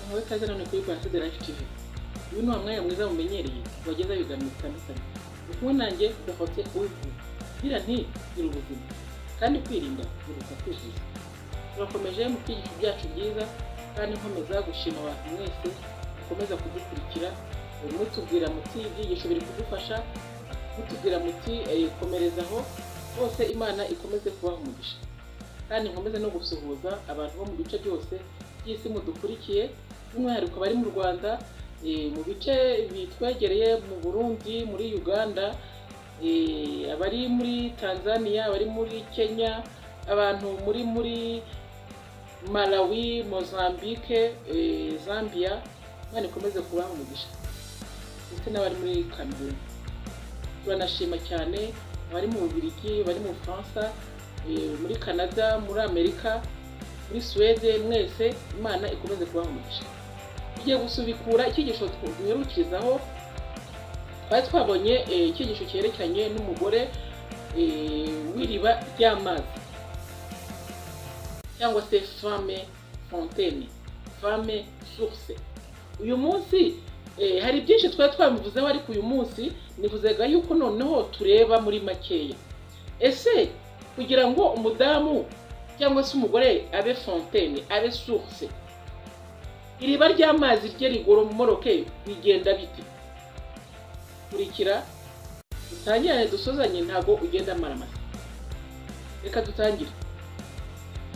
inkuru itagerane kuri Rwanda Life TV uyu ni wa mwanya mwiza mumenyereye wagenda ibiganiro bitandukanye ukumwe nanjye gafote uwivuga ngira nti gira ubuzima kandi kwirinda biruta kwivuza turakomeje mu kwigisho byacu byiza kandi nkomeza gushima abantu mwese mukomeza kudukurikira buri mutubwira muti ibyigisho biri kudufasha mutubwira muti eh, komereza aho bose imana ikomeze kubaha umugisha kandi nkomeze no gusuhuza abantu bo mu bice byose by'isi mudukurikiye by'umwihariko bari mu rwanda eh, mu bice bitwegereye mu burundi muri uganda eh, abari muri tanzania abari muri kenya abantu muri muri malawi mozambique eh, zambia imana ikomeze kubaha umugisha ndetse n'abari muri kameruni turanashima cyane abari mu bubirigi bari mu bufaransa eh, muri canada muri amerika muri suwede mwese imana ikomeze kubaha umugisha tugiye gusubikura icyigisho duherukirizaho twari twabonye eh, icyigisho cyerekeranye n'umugore eh, w'iriba ry'amazi cyangwa se fame fontene fame source uyu munsi eh, hari byinshi twari twabivuzeho ariko uyu munsi nivuzaga yuko noneho tureba muri makeya ese kugira ngo umudamu cyangwa se umugore abe fontene abe source iriba ry'amazi rye rigoromoroke bigenda bite kurikira dutangirane dusuzanye ntabwo ugenda amaramasa reka dutangire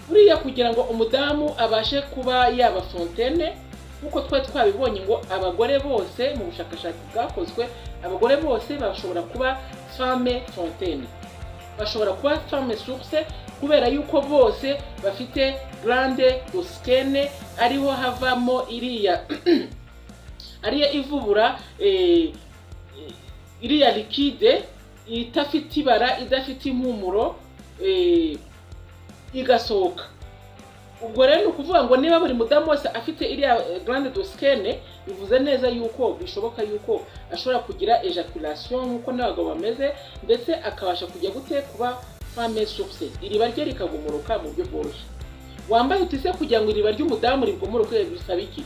buriya kugira ngo umudamu abashe kuba yaba fontene nk'uko twari twabibonye ngo abagore bose mu bushakashatsi bwakozwe abagore bose bashobora kuba fame fontene bashobora kuba fame source kubera yuko bose bafite grande osikene ariho havamo iriya ariyo ivubura eh, iriya likide idafite ibara idafite impumuro eh, igasohoka ubwo rero ni ukuvuga ngo niba buri mudamu wese afite iriya eh, grande dosikene bivuze neza yuko bishoboka yuko ashobora kugira ejaculation nk'uko n'abagabo bameze ndetse akabasha kujya gute kuba femme source iriba rye rikagumuruka mu buryo bworoshye wambaye utise kugira ngo iriba ry'umudamu rigumuruke bisaba iki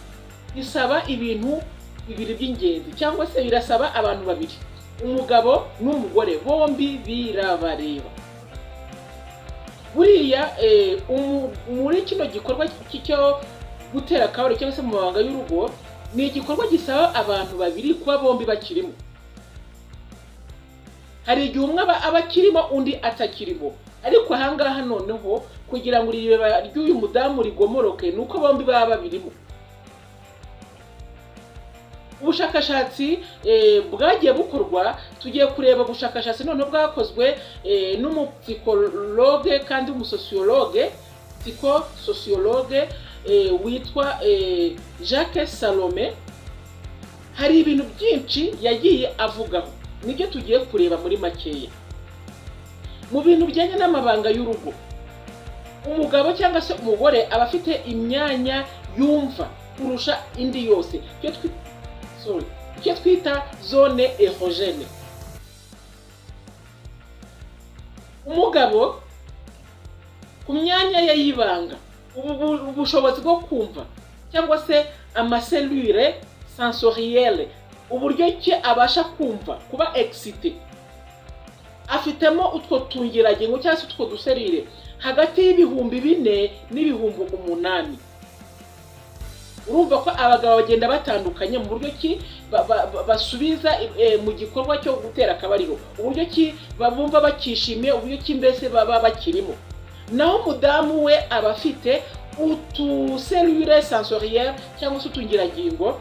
bisaba ibintu bibiri by'ingenzi cyangwa se birasaba abantu babiri umugabo n'umugore bombi birabareba buriya eh, umu- muri kino gikorwa cy- cyo gutera akabari cyangwa se mu mabanga y'urugo ni igikorwa gisaba abantu babiri kuba bombi bakirimo hari igihe umwe aba aba akirimo undi atakirimo ariko ahangaha noneho kugira ngo iriba ry'uyu mudamu rigomoroke ni uko bombi baba babirimo ubushakashatsi eh, bwagiye bukorwa tugiye kureba ubushakashatsi noneho bwakozwe eh, n'umupsikologe kandi umusosiyologe psikososiyologe eh, witwa eh, jacques salome hari ibintu byinshi yagiye avugaho nibyo tugiye kureba muri makeya mu bintu bijyanye n'amabanga y'urugo umugabo cyangwa se umugore aba afite imyanya yumva kurusha indi yose icyo twi- sorry, icyo twita zone erogene umugabo ku myanya ye y'ibanga ubu- ubu- ubushobozi bwo kumva cyangwa se amaselure sensorielle uburyo ki abasha kumva kuba excité afitemo utwo tuyiragingo cyangwa se utwo duserire hagati y'ibihumbi bine n'ibihumbi umunani urumva ko abagabo bagenda batandukanye mu buryo ki ba- ba- ba- basubiza eh, mu gikorwa cyo gutera akabariro uburyo ki bumva bakishimiye uburyo ki mbese baba bakirimo naho umudamu we aba afite utuserire sensoriere cyangwa se utungiragingo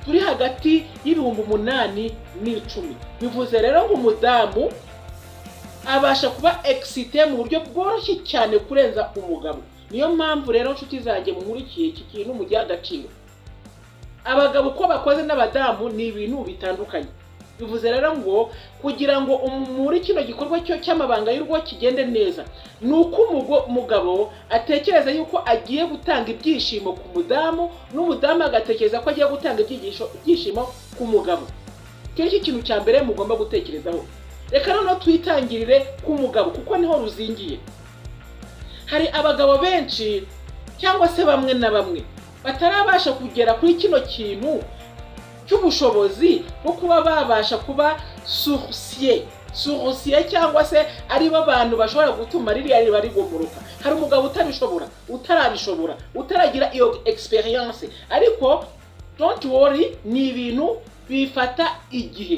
turi hagati y'ibihumbi umunani n'icumi bivuze rero ngo umudamu abasha kuba excité mu buryo bworoshye cyane kurenza umugabo niyo mpamvu rero nshuti zanjye munkurikiye iki kintu mugihe agaciro abagabo uko bakoze n'abadamu ni ibintu bitandukanye bivuze rero ngo kugira ngo um- muri kino gikorwa cyo cy'amabanga y'urugo kigende neza ni uko umugo- umugabo atekereza yuko agiye gutanga ibyishimo ku mudamu n'umudamu agatekereza ko agiye gutanga ibyigisho- ibyishimo ku mugabo icyo nicyo kintu cya mbere mugomba gutekerezaho reka noneho twitangirire ku mugabo kuko niho ruzingiye hari abagabo benshi cyangwa se bamwe na bamwe batarabasha kugera kuri kino kintu cy'ubushobozi bwo kuba babasha kuba sursiye sursiye cyangwa se aribo abantu bashobora gutuma ririya riba rigomuruka hari umugabo utabishobora utarabishobora utaragira iyo egisperiyanse ariko donti wori ni ibintu bifata igihe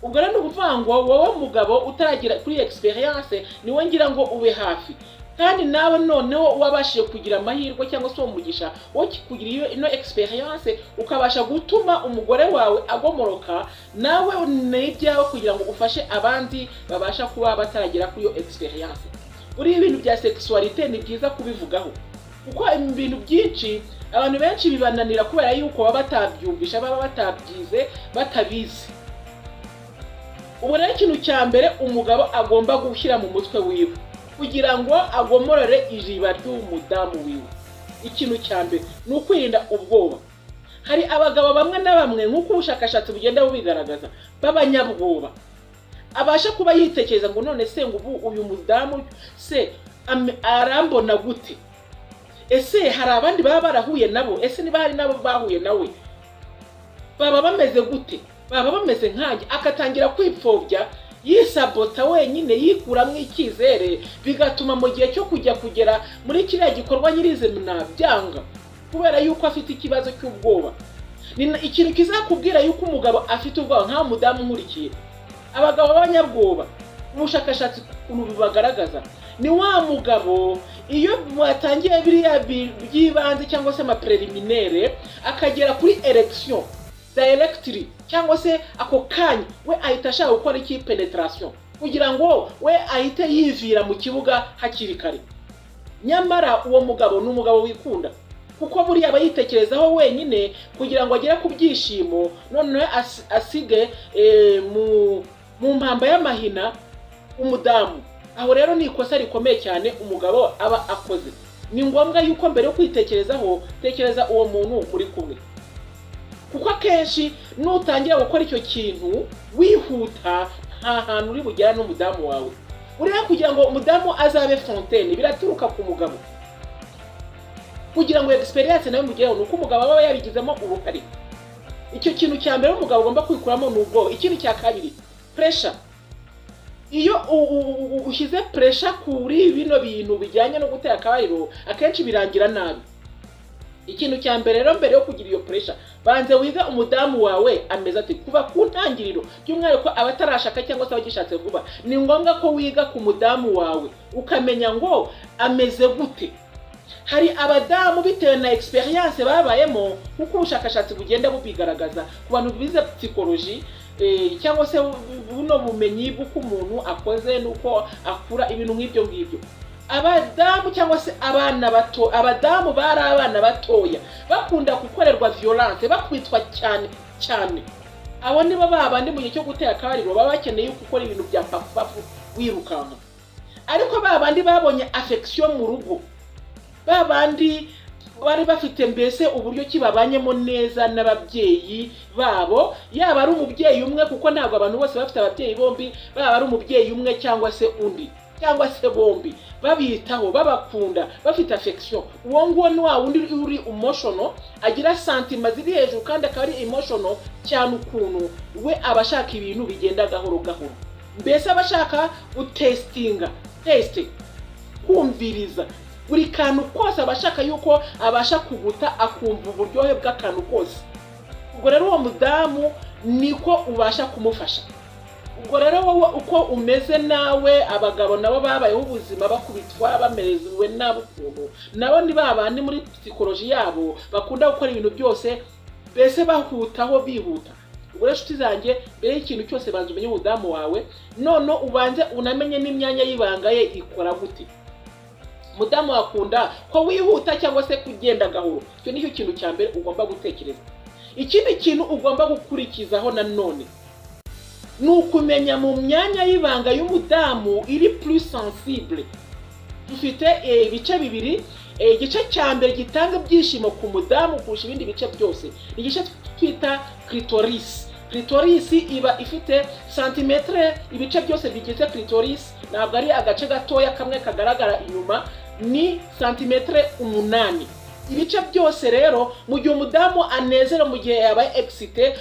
ubwo rero ni ukuvuga ngo wowe mugabo utaragira kuri egisperiyanse niwe ngira ngo ube hafi kandi nawe noneho wabashije kugira amahirwe cyangwa se uwo mugisha wo kugira iyo ino egisperiyanse ukabasha gutuma umugore wawe agomoroka nawe ni ibyawe kugira ngo ufashe abandi babasha kuba bataragera kuri iyo egisperiyanse buriya ibintu bya sekisuwarite ni byiza kubivugaho kuko ibintu byinshi abantu benshi bibananira kubera yuko baba batabyumvisha baba batabyize batabizi ubu rero ikintu cya mbere umugabo agomba gushyira mu mutwe wiwe kugira ngo agomorore ijiba ry'umudamu wiwe ikintu cya mbere ni ukwirinda ubwoba hari abagabo bamwe na bamwe nk'uko ubushakashatsi bugenda bubigaragaza b'abanyabwoba abasha kuba yitekereza ngo none se ngo ubu uyu mudamu se arambona gute ese hari abandi baba barahuye nabo ese niba hari n'abo bahuye nawe baba bameze gute baba bameze nkanjye akatangira kwipfobya yisabota wenyine yikuramo icyizere bigatuma mu gihe cyo kujya kugera muri kiriya gikorwa nyirizina byanga kubera yuko afite ikibazo cy'ubwoba ni ikintu kizakubwira yuko umugabo afite ubwoba nk'aho umudamu nkurikiye abagabo b'abanyabwoba ubushakashatsi ukuntu bubagaragaza ni wa mugabo iyo mwatangiye biriya by'ibanze cyangwa se amapereliminere akagera kuri eregisiyo dayiregitiri cyangwa se ako kanya we ahita ashaka gukora iki penetarasiyo kugira ngo we ahite yivira mu kibuga hakiri kare nyamara uwo mugabo ni umugabo wikunda kuko buriya aba yitekerezaho wenyine kugira ngo agere ku byishimo noneho asige mu mpamba y'amahina umudamu aho rero ni ikosa rikomeye cyane umugabo aba akoze ni ngombwa yuko mbere yo kwitekerezaho tekereza uwo muntu muri kumwe kuko akenshi nutangira gukora icyo kintu wihuta nta hantu uri bugera n'umudamu wawe uriya kugira ngo umudamu azabe fontene biraturuka ku mugabo kugira ngo egisperiyanse nawe mugereho ni uko umugabo aba yabigizemo uruhare icyo kintu cya mbere umugabo agomba kwikuramo ni ubwoba ikindi cya kabiri puresha iyo ushyize puresha kuri bino bintu bijyanye no gutera akabariro akenshi birangira nabi ikintu cya mbere rero mbere yo kugira iyo puresha banze wige umudamu wawe ameze ati kuva ku ntangiriro by'umwihariko abatarashaka cyangwa se abagishatse vuba ni ngombwa ko wiga ku mudamu wawe ukamenya ngo ameze gute hari abadamu bitewe na egisperiyanse babayemo nk'uko ubushakashatsi bugenda bubigaragaza ku bantu bize psikoloji cyangwa se buno bumenyi bw'uko umuntu akoze n'uko akura ibintu nk'ibyo ngibyo abadamu cyangwa se abana bato abadamu bari abana batoya bakunda gukorerwa viyoranse bakwitwa cyane cyane abo nibo babandi mu gihe cyo gutera akabariro baba bakeneye gukora ibintu bya pafupafu wirukanka ariko babandi babonye afekisiyo mu rugo babandi bari bafite mbese uburyo ki babanyemo neza n'ababyeyi babo yaba ari umubyeyi umwe kuko ntabwo abantu bose bafite ababyeyi bombi baba ari umubyeyi umwe cyangwa se undi cyangwa se bombi babitaho babakunda bafite afekisiyo uwo nguwo ni wa wundi uri emoshono agira santima ziri hejuru kandi akaba ari emoshono cyane ukuntu we aba ashaka ibintu bigenda gahoro gahoro mbese aba ashaka gutesitinga tesite kumviriza buri kantu kose aba ashaka yuko abasha kuguta akumva uburyohe bw'akantu kose ubwo rero uwo mudamu niko ubasha kumufasha ubwo rero wowe uko umeze nawe abagabo nabo babayeho ubuzima bakubitwa bamerewe nabi ukuntu nabo ni babandi muri psikoloji yabo bakunda gukora ibintu byose mbese bahutaho bihuta ubwo rero inshuti zanjye mbere y'ikintu cyose banza umenye umudamu wawe none ubanze unamenye n'imyanya y'ibanga ye ikora gute mudamu wakunda ko wihuta cyangwa se kugenda gahoro icyo nicyo kintu cya mbere ugomba gutekereza ikindi kintu ugomba gukurikizaho nanone ni ukumenya mu myanya y'ibanga y'umudamu iri puri sansibure dufite ibice bibiri igice cya mbere gitanga ibyishimo ku mudamu kurusha ibindi bice byose ni igice twita kiritorisi kiritorisi iba ifite santimetire ibice byose bigize kiritorisi ntabwo ari agace gatoya kamwe kagaragara inyuma ni santimetire umunani ibice byose rero mu gihe umudamu anezera mu gihe yabaye egisite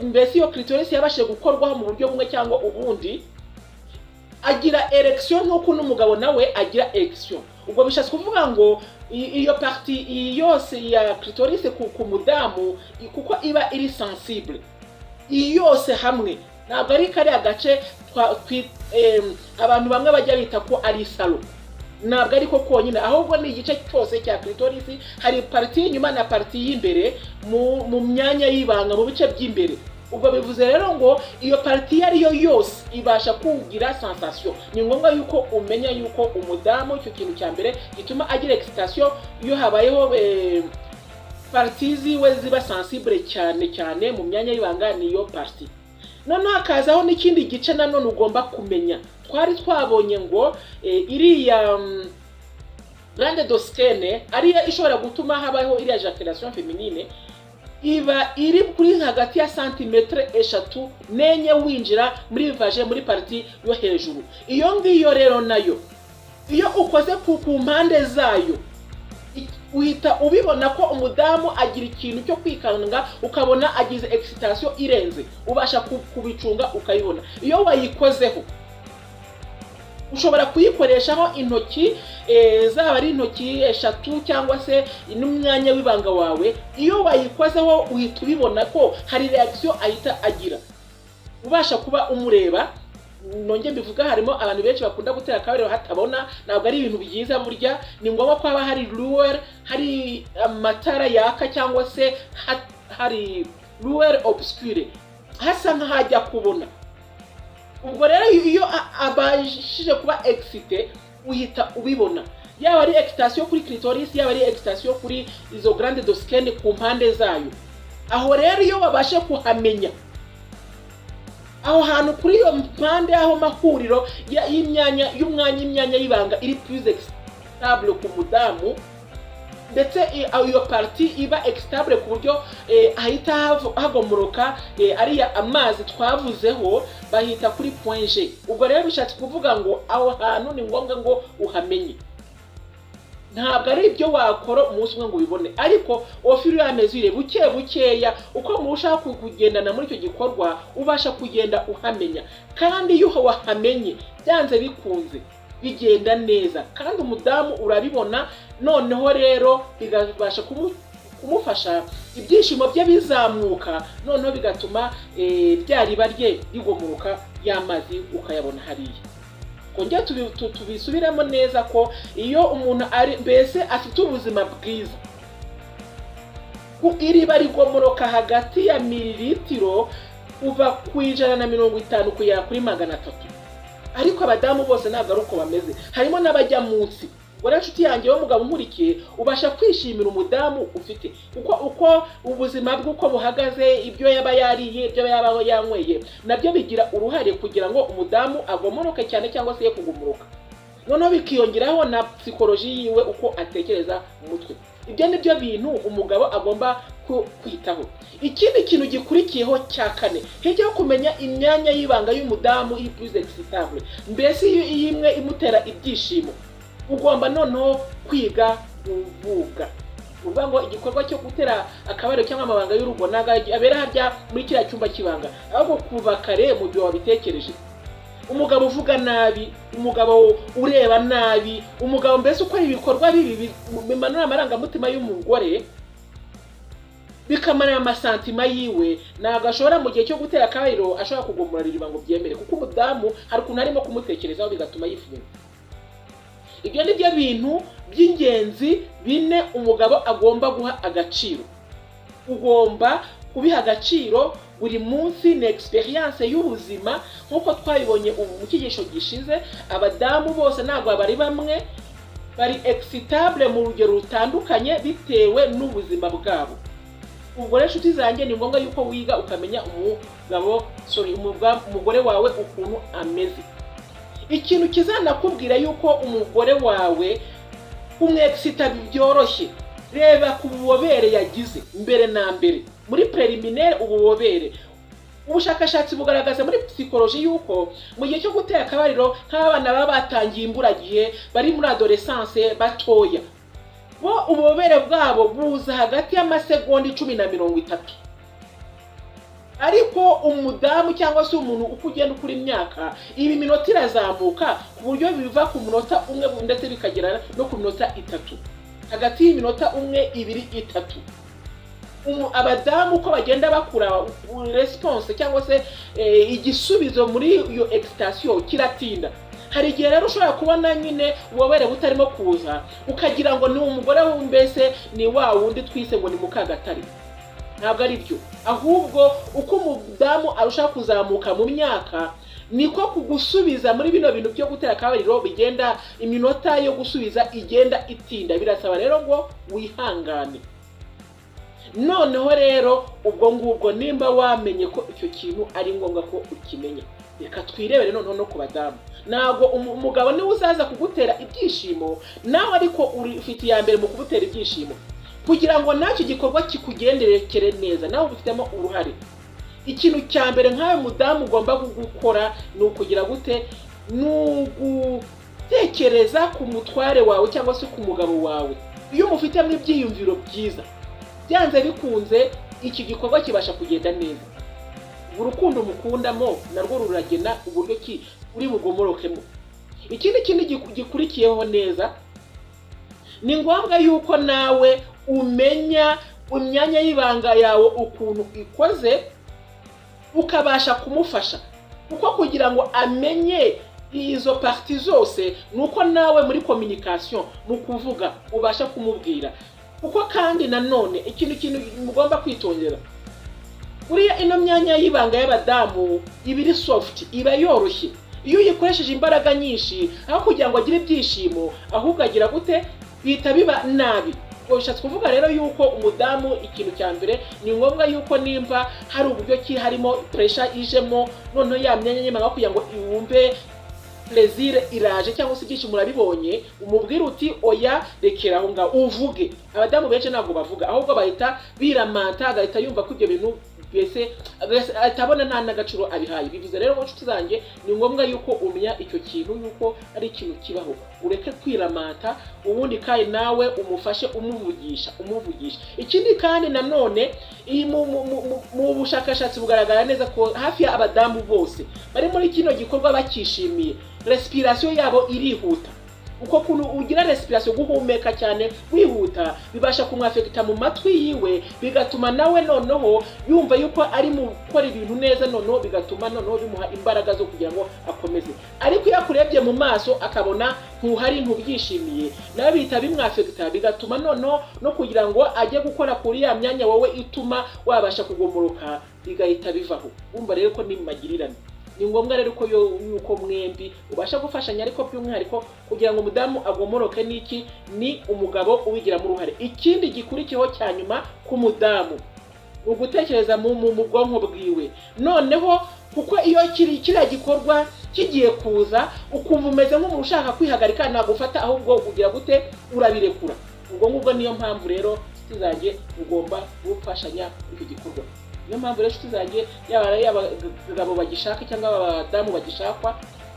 mbese iyo kiritorisi yabashije gukorwaho mu buryo bumwe cyangwa ubundi agira eregisiyo nk'uko n'umugabo nawe agira eregisiyo ubwo bishatse kuvuga ngo iyo pariti iyi yose ya kiritorisi ku mudamu kuko iba iri sansibure iyi yose hamwe ntabwo ari kariya gace abantu bamwe bajya bita ko ari salo ntabwo ariko konyine ahubwo ni igice cyose cya kiritorisi hari pariti y'inyuma na pariti y'imbere mu myanya y'ibanga mu bice by'imbere ubwo bivuze rero ngo iyo pariti iyo ari yo yose ibasha kugira sansasiyo ni ngombwa yuko umenya yuko umudamu icyo kintu cya mbere gituma agira egisitasiyo iyo habayeho pariti ziwe ziba sansibure cyane cyane mu myanya y'ibanga niyo pariti noneho hakazaho n'ikindi gice nanone ugomba kumenya twari twabonye ngo iriya grande dositene ariyo ishobora gutuma habaho iriya jakerasiyo feminine iba iri kuri hagati ya santimetero eshatu n'enye winjira muri vaje muri pariti yo hejuru iyo ngiyo rero nayo iyo ukoze ku mpande zayo uhita ubibona ko umudamu agira ikintu cyo kwikanga ukabona agize egisitasiyo irenze ubasha kubicunga ukayibona iyo wayikozeho ushobora kuyikoreshaho intoki zaba ari intoki eshatu cyangwa se n'umwanya w'ibanga wawe iyo wayikozeho uhita ubibona ko hari reakisiyo ahita agira ubasha kuba umureba nongeye mbivuga harimo abantu benshi bakunda gutera akabariro hatabona ntabwo ari ibintu byiza burya ni ngombwa ko haba hari ruweri hari amatara yaka cyangwa se hari ruweri obusikire hasa nk'ahajya kubona ubwo rero iyo abashije kuba egisite uhita ubibona yaba ari egisitasiyo kuri kiritorisi yaba ari egisitasiyo kuri izo garande dosikeni ku mpande zayo aho rero iyo babashe kuhamenya aho hantu kuri iyo mpande y'aho mahuriro y'imyanya y'umwanya imyanya y'ibanga iri purize egistabure ku mudamu ndetse iyo pariti iba egistabure ku buryo ahita hagomoroka ariya amazi twavuzeho bahita kuri ponje ubwo rero bishatse kuvuga ngo aho hantu ni ngombwa ngo uhamenye ntabwo ari ibyo wakora umunsi umwe ngo ubibone ariko wofiri amezi ureba buke bukeya uko murushaho kugendana muri icyo gikorwa ubasha kugenda uhamenya kandi iyo wahamenye byanze bikunze bigenda neza kandi umudamu urabibona noneho rero bikabasha kumufasha ibyishimo bye bizamuka noneho bigatuma rya riba rye rigomoka y'amazi ukayabona hariya kongera tubisubiremo neza ko iyo umuntu ari mbese afite ubuzima bwiza ku iriba rigomoroka hagati ya miliritiro kuva ku ijana na mirongo itanu kugera kuri magana atatu ariko abadamu bose ntabwo ari uko bameze harimo n'abajya munsi rero inshuti yanjye w'umugabo umurikiye ubasha kwishimira umudamu ufite kuko uko ubuzima bwe uko buhagaze ibyo yaba yariye ibyo yaba yanyweye nabyo bigira uruhare kugira ngo umudamu agomoroke cyane cyangwa se ye kugumuruka noneho bikiyongeraho na psikoloji yiwe uko atekereza mu mutwe ibyo ni byo bintu umugabo agomba kwitaho ikindi kintu gikurikiyeho cya kane hirya yo kumenya imyanya y'ibanga y'umudamu y'ipurize egisitable mbese iyo imwe imutera ibyishimo ugomba noneho kwiga kuvuga uvuga ngo igikorwa cyo gutera akabariro cyangwa amabanga y'urugo ntabwo abera harya muri kiriya cyumba cy'ibanga ahubwo kuva kare mu gihe wabitekereje umugabo uvuga nabi umugabo ureba nabi umugabo mbese ukora ibikorwa bibi bimanura amarangamutima y'umugore bikamanura amasantima yiwe ntabwo ashobora mu gihe cyo gutera akabariro ashobora kugomora iriba ngo byemere kuko umudamu hari ukuntu arimo kumutekerezaho bigatuma yifuza ibyo ni byo bintu by'ingenzi bine umugabo agomba guha agaciro ugomba kubiha agaciro buri munsi ni egisperiyanse y'ubuzima nk'uko twabibonye ubu mu cyigisho gishize abadamu bose ntabwo bari bamwe bari egisitable mu rugero rutandukanye bitewe n'ubuzima bwabo ubwo rero inshuti zanjye ni ngombwa yuko wiga ukamenya umugabo sorry umugore wawe ukuntu ameze ikintu kizanakubwira yuko umugore wawe umwegisita byoroshye reba ku bubobere yagize mbere na mbere muri preliminaire ububobere ubushakashatsi bugaragaza muri psikoloji yuko mu gihe cyo gutera akabariro nk'abana baba batangiye imburagihe bari muri adoresanse batoya bo ububobere bwabo buza hagati y'amasegonda icumi na mirongo itatu ariko umudamu cyangwa se umuntu uko ugenda ukura imyaka ibi minota irazamuka ku buryo biva ku munota umwe ndetse bikagera no ku minota itatu hagati y'iminota umwe ibiri itatu umu- abadamu uko bagenda bakura resiponse cyangwa se eh, igisubizo muri iyo egisitasiyo kiratinda hari igihe rero ushobora kubona nyine ububobere butarimo kuza ukagira ngo ni umugore mbese ni wa wundi twise ngo ni mukagatare ntabwo ari byo ahubwo uko umudamu arushaho kuzamuka mu myaka niko kugusubiza muri bino bintu byo gutera akabariro bigenda iminota yo gusubiza igenda itinda birasaba rero ngo wihangane noneho rero ubwo ngubwo nimba wamenye ko icyo kintu ari ngombwa ko ukimenya reka twirebere noneho no ku badamu ntabwo umu- umugabo niwe uzaza kugutera ibyishimo nawe ariko uri- ufite iya mbere mu kugutera ibyishimo kugira ngo nacyo gikorwa kikugenderekere neza nawe ubifitemo uruhare ikintu cya mbere nk'ayo mudamu ugomba gukora ni ukugira gute ni ugutekereza ku mutware wawe cyangwa se ku mugabo wawe iyo umufitemo ibyiyumviro byiza byanze bikunze iki gikorwa kibasha kugenda neza urukundo mukundamo narwo ruragena uburyo ki uri bugomorokemo ikindi kintu giku- gikurikiyeho neza ni ngombwa yuko nawe umenya imyanya y'ibanga yawe ukuntu ikoze ukabasha kumufasha kuko kugira ngo amenye izo pariti zose ni uko nawe muri kominikasiyo mu kuvuga ubasha kumubwira kuko kandi nanone ikintu kintu mugomba kwitondera buriya ino myanya y'ibanga y'abadamu iba iri sofuti iba yoroshye iyo uyikoresheje imbaraga nyinshi aho kugira ngo agire ibyishimo ahubwo agira gute bihita biba nabi ubwo bishatse kuvuga rero yuko umudamu ikintu cya mbere ni ngombwa yuko nimba hari uburyo ki harimo puresha ijemo noneho ya myanya y'ibanga aho kugira ngo iwumve plezire iraje cyangwa se ibyishimo urabibonye umubwire uti oya rekera aho ngaho uvuge abadamu benshi ntabwo bavuga ahubwo bahita biramanta agahita yumva ko ibyo bintu mbese agahita- ahita abona nta n'agaciro abihaye bivuze rero mu nshuti zanjye ni ngombwa yuko umenya icyo kintu yuko ari ikintu kibaho ureke kwiramanta ubundi kandi nawe umufashe umuvugisha umuvugisha ikindi kandi nanone iyi mu- mu- mu- mu- mu bushakashatsi bugaragara neza ko hafi y'abadamu bose bari muri kino gikorwa bakishimiye resipirasiyo yabo irihuta uko kuntu ugira resipirasiyo guhumeka cyane wihuta bibasha kumwafekita mu matwi yiwe bigatuma nawe noneho yumva yuko ari mu gukora ibintu neza noneho bigatuma noneho bimuha imbaraga zo kugira ngo akomeze ariko iyo akurebye mu maso akabona ntuhari ntubyishimiye nawe bihita bimwafekita bigatuma noneho no kugira ngo ajye gukora kuri ya myanya wowe ituma wabasha kugomoroka bigahita bivaho wumva rero ko ni mu magirirane ni ngombwa rero ko yo- yuko mwembi ubasha gufashanya ariko by'umwihariko kugira ngo umudamu agomoroke n'iki ni umugabo ubigiramo uruhare ikindi gikurikiyeho cya nyuma ku mudamu ni ugutekereza mu mu- mu bwonko bwiwe noneho kuko iyo kiri kiriya gikorwa kigiye kuza ukumva umeze nk'umuntu ushaka kwihagarika nagufata ahubwo ugira gute urabirekura ubwo ngubwo niyo mpamvu rero inshuti zanjye ugomba gufashanya muri icyo gikorwa niyo mpamvu rero inshuti zanjye yaba ari abagabo bagishaka cyangwa abadamu bagishakwa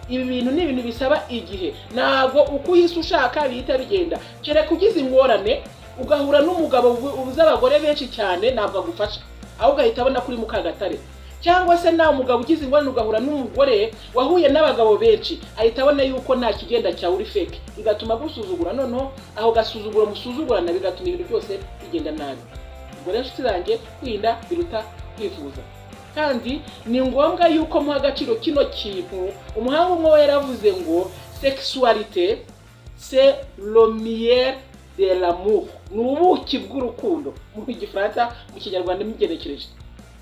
ibi bintu ni ibintu bisaba igihe ntabwo uko uhise ushaka bihita bigenda kereka ugize ingorane ugahura n'umugabo bu- ubuze abagore benshi cyane ntabwo agufasha ahubwo ahita abona kuri mukagatare cyangwa se nawe umugabo ugize ingorane ugahura n'umugore wahuye n'abagabo benshi ahita abona yuko nta kigenda cyawe uri feke bigatuma agusuzugura noneho aho gasuzuguro musuzugurana bigatuma ibintu byose bigenda nabi ubwo rero inshuti zanjye kwirinda biruta kwivuza kandi ni ngombwa yuko muha agaciro kino kintu umuhanga umwe we yaravuze ngo sexualité c'est lomière de l'amour ni ubuki bw'urukundo mu gifaransa mu kinyarwanda imigenekereje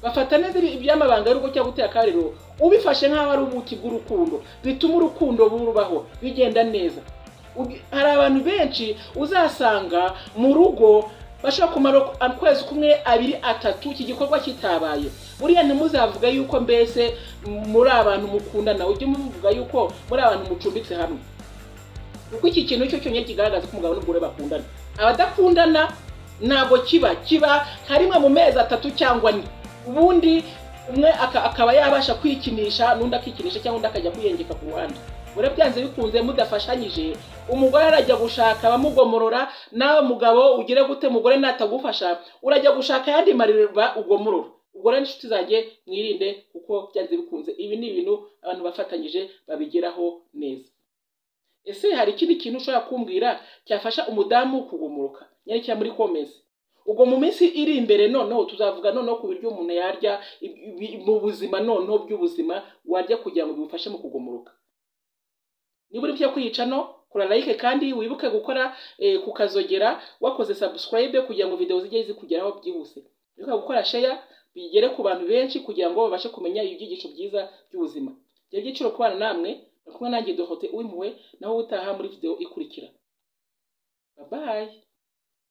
bafata neza ibi- iby'amabanga y'urugo cyangwa gutera akariro ubifashe nk'aho ari ubuki bw'urukundo bituma urukundo burubaho bigenda neza Ugi- hari abantu benshi uzasanga mu rugo bashobora kumara ukwezi kumwe abiri atatu iki gikorwa kitabaye buriya ntimuzavuge yuko mbese muri abantu mukundana ujye muvuga yuko muri abantu mucumbitse hamwe kuko iki kintu cyo cyonyine kigaragaza ko umugabo n'umugore bakundana abadakundana ntabwo kiba kiba nka rimwe mu mezi atatu cyangwa ane ubundi umwe aka- akaba yabasha kwikinisha n'undi akikinisha cyangwa undi akajya kwiyengeka ku ruhande urabyanze bikunze mudafashanyije umugore arajya gushaka abamugomorora nawe mugabo ugire gute umugore natagufasha urajya gushaka ayandi mariba ugomorora ubwo rero inshuti zanjye mwirinde kuko byanze bikunze ibi ni ibintu abantu bafatanyije babigeraho neza ese hari ikindi kintu ushobora kumbwira cyafasha umudamu kugumuruka nyarikira muri komensi ubwo mu minsi iri imbere noneho tuzavuga noneho ku biryo umuntu yarya mu buzima noneho by'ubuzima warya kugira ngo bimufashe mu kugumuruka niba uri byo kwica no kora like kandi wibuke gukora kukazogera wakoze subscribe kugira ngo videwo zijye zikugeraho byihuse wibuka gukora sheya bigere ku bantu benshi kugira ngo babashe kumenya ibyigisho byiza by'ubuzima ibyo byiciro kubana namwe kumwe nanjye dohote uw'impuhwe naho utaha muri videwo ikurikira babaye